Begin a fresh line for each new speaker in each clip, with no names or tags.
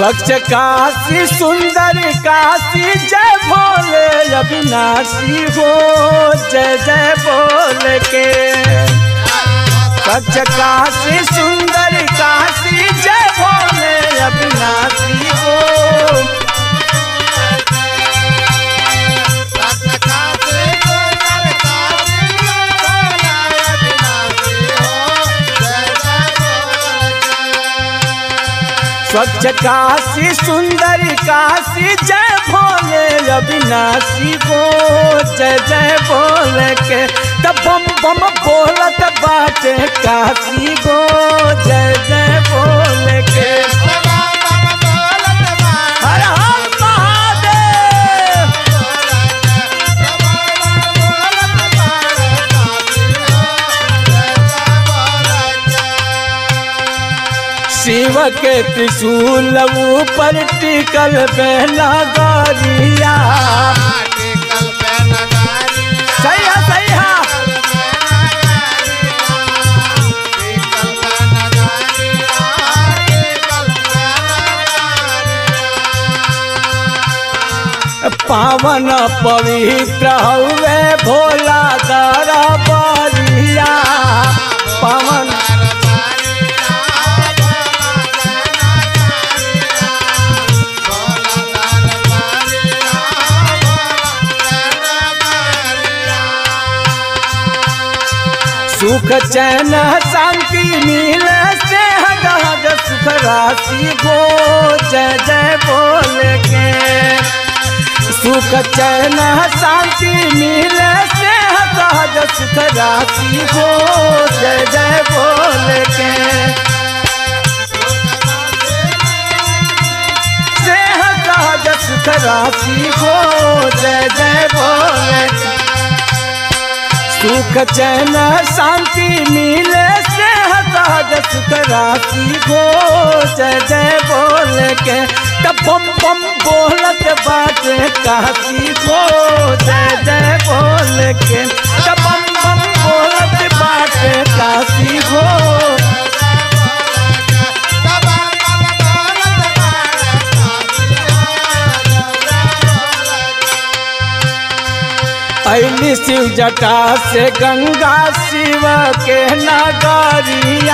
स्वच्छ काशी सुंदर काशी जय भोले अविनाशी हो जय जय बोल के स्वच्छ काशी सुंदर काशी जय भोले अविनाशी हो स्वच्छ काशी सुंदर काशी जय भोले अविनाशी हो जय जय बोल के तब बम बम बोलत बाटे काशी गो जय जय बोल के हर हर महादेव शिव के त्रिशूल ऊपर टिकल बहना गरिया सही है सही है पावन पवित्र हवे भोला दरा बलिया पावन सुख चैन शांति मिले से हद सुख राशि गो जय जय बोल के सुख चैन शांति मिले से हद सुख राशि गो जय जय बोल के से हद सुख राशि गो जय जय बोल के सुख चैन शांति मिले से सहज सुख राशि हो जय जय बोल के तब बम बम बोलत बाटे काशी हो जय जय बोल के तब बम बम बोलत बाटे काशी हो ऐली शिव जटा से गंगा शिव के नगरिया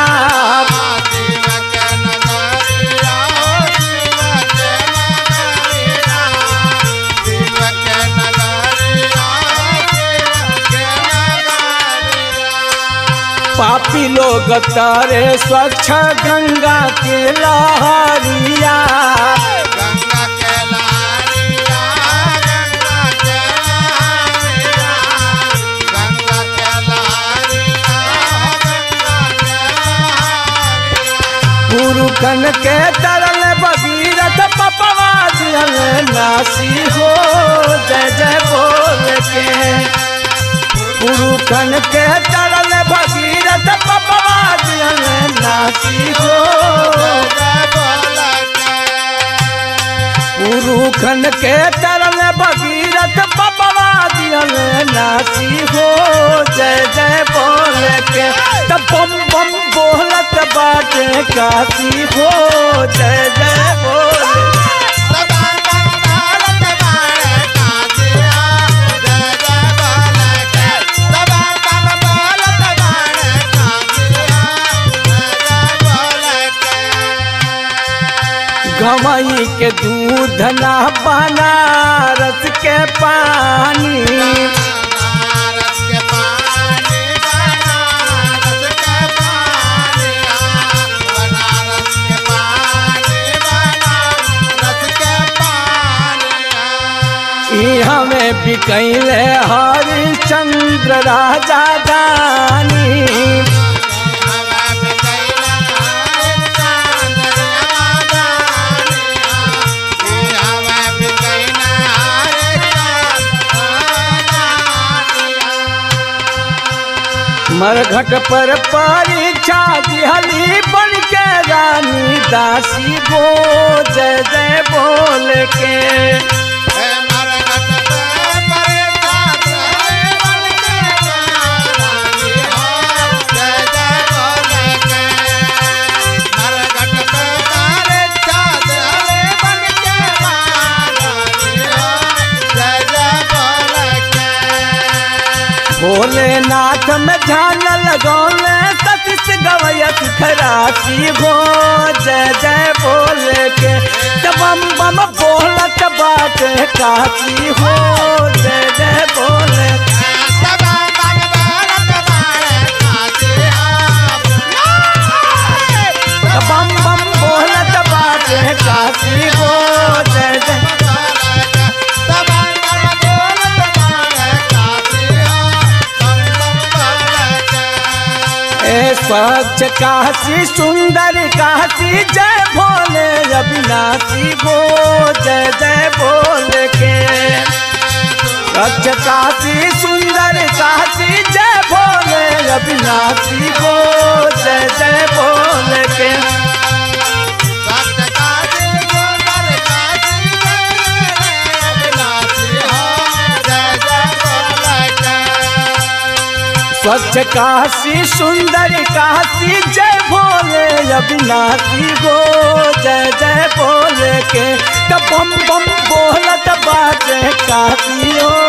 पापी लोग तारे स्वच्छ गंगा के लहरिया
गंगा के लहरिया गंगा के लहरिया गंगा के लहरिया गंगा के लहरिया
पुरुखन के तरल भगीरथ पपवा दियल नासी हो जय जय बोल के पुरुखन के तरल भगीरथ पपवा दियल नासी हो पुरुखन के तरल भगीरथ पपवा दियल नासी हो जय जय बोल के तब बम बम बोलत बाटे काशी हो जय जय बोल गवई के दूध ना बनारस के पानी ई हमें बिकैले हरिश्चंद्र राजा दानी मरघट पर परीक्षा दिहली बन के रानी दासी गो जय जय बोल के भोलेनाथ में ध्यान लगौले सतीश गवयत खरासी हो जय जय बोले के त बम बम बोलत बाटे काशी हो जय जय बोले त बम बम बोलत बाटे काशी हो जय जय ए स्वच्छ काशी सुंदर काशी जय भोले अविनाशी गो जय जय बोले के स्वच्छ काशी सुंदर काशी जय भोले अविनाशी गो जय जय बोले के स्वच्छ काशी सुंदर काशी जय भोले अविनाशी गो जय जय बोले के त बम बम बोलत बाजे काशी हो